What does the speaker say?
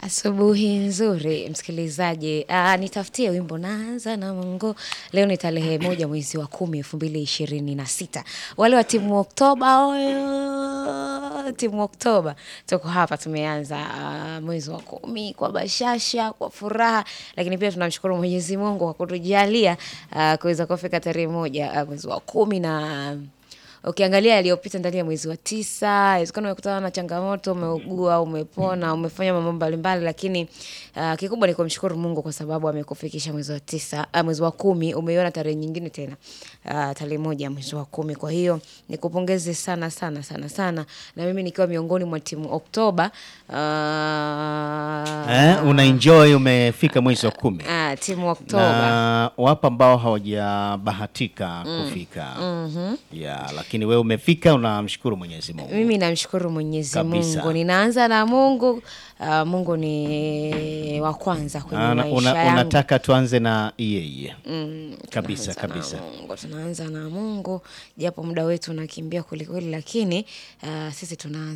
Asubuhi nzuri msikilizaji. Ah, nitafutie wimbo naanza na Mungu. Leo ni tarehe moja mwezi wa kumi elfu mbili ishirini na sita. Wale wa timu Oktoba oyo, timu Oktoba tuko hapa, tumeanza ah, mwezi wa kumi kwa bashasha, kwa furaha, lakini pia tunamshukuru Mwenyezi Mungu kwa kutujalia ah, kuweza kufika tarehe moja ah, mwezi wa kumi na ukiangalia yaliyopita ndani ya mwezi wa tisa, inawezekana umekutana na changamoto, umeugua, umepona, umefanya mambo mbalimbali, lakini uh, kikubwa ni kumshukuru Mungu kwa sababu amekufikisha mwezi wa tisa, uh, mwezi wa kumi, umeiona tarehe nyingine tena uh, tarehe moja mwezi wa kumi. Kwa hiyo nikupongeze sana sana sana sana, na mimi nikiwa miongoni mwa timu Oktoba uh, Eh, una enjoy umefika mwezi wa kumi uh, timu Oktoba na wapo ambao hawajabahatika kufika yeah, lakini wewe umefika, unamshukuru Mwenyezi Mungu. Mimi namshukuru Mwenyezi Kabisa. Mungu. Ninaanza na Mungu. Uh, Mungu ni wa kwanza kwenye Ana- maisha una- yangu. unataka tuanze na yeye Mm, kabisa tunaanza kabisa. na Mungu. Tunaanza na Mungu japo muda wetu unakimbia kwelikweli, lakini uh, sisi tunaanza